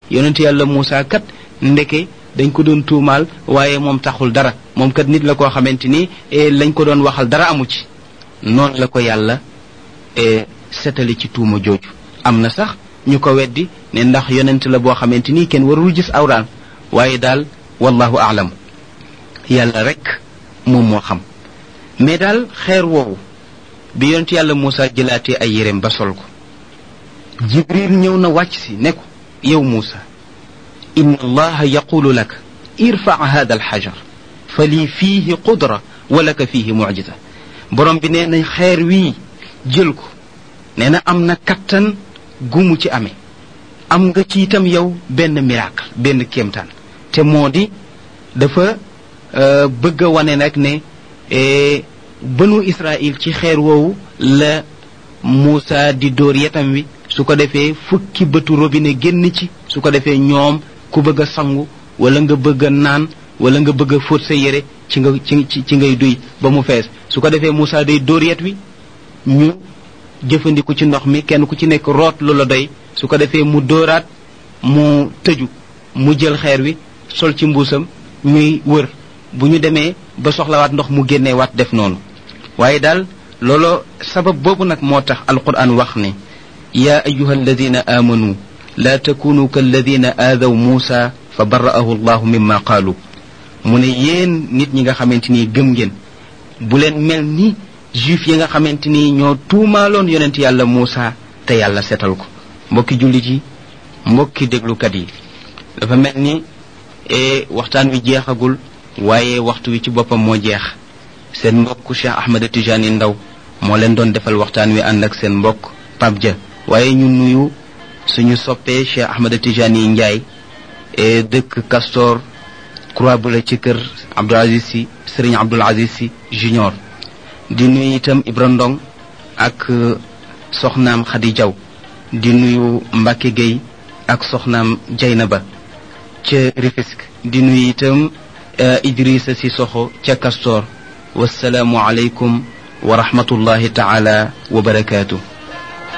yonent yàlla Muusa kat ndeke dañ ko doon tuumaal waaye moom taxul dara moom kat nit la koo xamante ni lañ ko doon waxal dara amu ci noonu la ko yàlla setali ci tuuma jooju am na sax ñu ko weddi ne ndax yonent la boo xamante ni kenn warul gis awraan waaye daal wallahu aalam yàlla rek moom moo xam mais daal xeer woowu bi yonent yàlla Muusa jëlaatee ay yéreem ba sol ko jibril ñëw na wàcc si ne ko yow Muusa inna allaha yaqulu laka irfa hada alxajar fa lii fiihi qudra wa laka fiihi mucjisa borom bi nee na xeer wii jël ko nee na am na kattan gumu ci amee am nga ci itam yow benn miracle benn kéemtaan te moo di dafa bëgg a wane nag ne banu Israil ci xeer woowu la Muusa di dóor yetam wi su ko defee fukki bëtu robinet génn ci su ko defee ñoom ku bëgg a sangu wala nga bëgg a naan wala nga bëgg a fóot sa yére ci nga ci ci ngay duy ba mu fees su ko defee Muusa day dóor yet wi ñu jëfandiku ci ndox mi kenn ku ci nekk root lu la doy su ko defee mu dóoraat mu tëju mu jël xeer wi sol ci mbuusam ñuy wër bu ñu demee ba soxlawaat ndox mu génnee waat def noonu waaye daal loolo sabab boobu nag moo tax alquran wax ne yaa ayuha alladina aamanu laa takunu kalladina aadaw muusa fa bara'ahu allahu mimma qaalu mu ne yéen nit ñi nga xamante ni gëm ngeen bu leen mel ni juif yi nga xamante ni ñoo tuumaaloon yonent yàlla Muusa te yàlla setal ko mbokki jullit yi mbokki déglukat yi dafa mel ni waxtaan wi jeexagul waaye waxtu wi ci boppam moo jeex seen mbokk Cheikh Ahmed Tijani Ndaw moo leen doon defal waxtaan wi ànd ak seen mbokk Pape Dia waaye ñu nuyu suñu soppee Cheikh Ahmed Tijani Ndiaye dëkk Castor croix bu la ci kër Abdoul Aziz Sy Serigne Abdoul Aziz Sy junior di nuyu itam Ibra Ndong ak soxnaam Khady Diaw di nuyu Mbacke Gueye ak soxnaam Jaynaba ca Rufisque di nuyu itam Idrissa Sissoko ca Castor wasalaamu aleykum wa rahmatullahi taala wa barakaatu